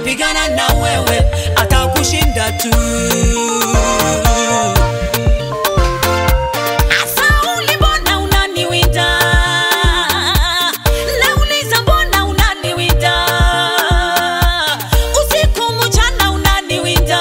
atapigana na wewe, atakushinda tu. Sauli, mbona unaniwinda? Nauliza, mbona unaniwinda? Usiku mchana unaniwinda.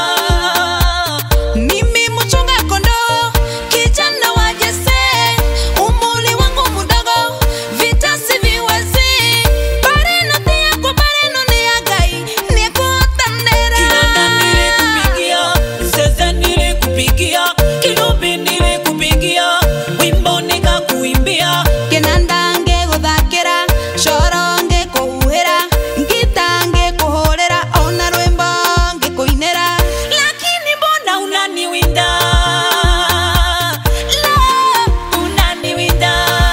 Mimi mchunga kondoo, kijana wa Jese, umri wangu mdogo, vita siviwezi. Bareno yako, bareno ni ya Ngai, nikutanera. Kinanda nilikupigia, zeze nilikupigia, kinubi nilikupigia, wimbo nikakuimbia. Kinanda ngĩgũthakĩra coro ngĩkũhuhĩra ngita ngĩkũhũrĩra ona rwĩmbo ngĩkũinĩra Lakini mbona unaniwinda? La, unaniwinda.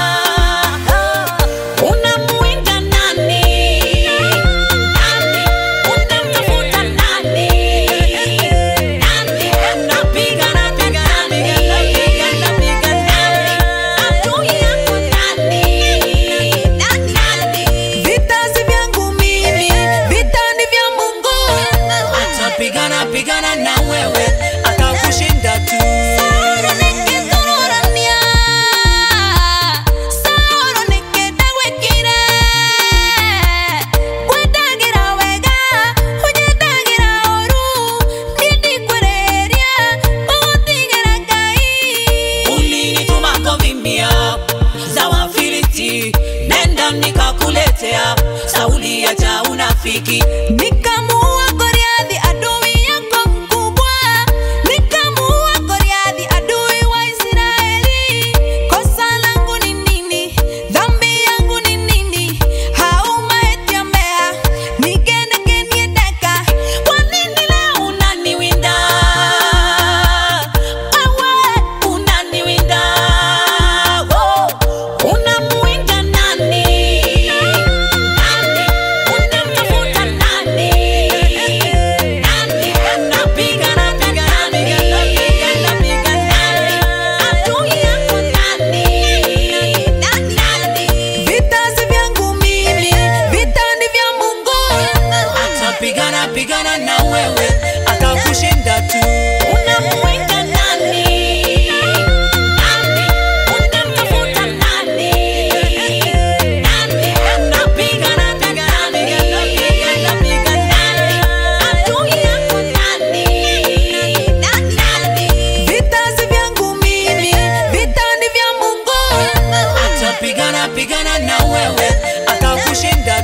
Unamuwinda nani? Nani? Unamtafuta nani? Nani? Unapigana, pigana, pigana, pigana, pigana. Adui yako nani? Nani? vita si vyangu mimi vita ni vya Mungu Atapigana pigana na wewe, atakushinda tu. Sauro nikĩthurũrania, Sauro nĩkĩndagwĩkire. Ngwendagĩra wega, ũnyendagĩra ũũru, niĩ ndikwĩrĩhĩria, ũgũtigĩra Ngai. Ulinituma kuvimbia za Wafilisti, nenda nikakuletea. Sauli acha unafiki, Nikamuua Goliathi adui yako mkubwa, nikamuua Goliathi adui wa Israeli. Kosa langu ni nini? Dhambi yangu ni nini? Haumaetia mea nigene geniedeka kwa nini leo unaniwinda wewe, unaniwinda Wo, unamuwinda nani? Nani? Unamtafuta nani? Nani? Unapigana, pigana, pigana, pigana, pigana. Adui yako nani? Nani? vita si vyangu mimi, vita ni vya Mungu. Atapigana pigana na wewe, atakushinda tu. Unamuwinda nani? Nani? Unamtafuta nani? Nani? Unapigana, pigana, pigana, pigana, pigana. Adui yako nani? Nani? Vita si vyangu mimi, vita ni vya Mungu. Atapigana pigana na wewe, atakushinda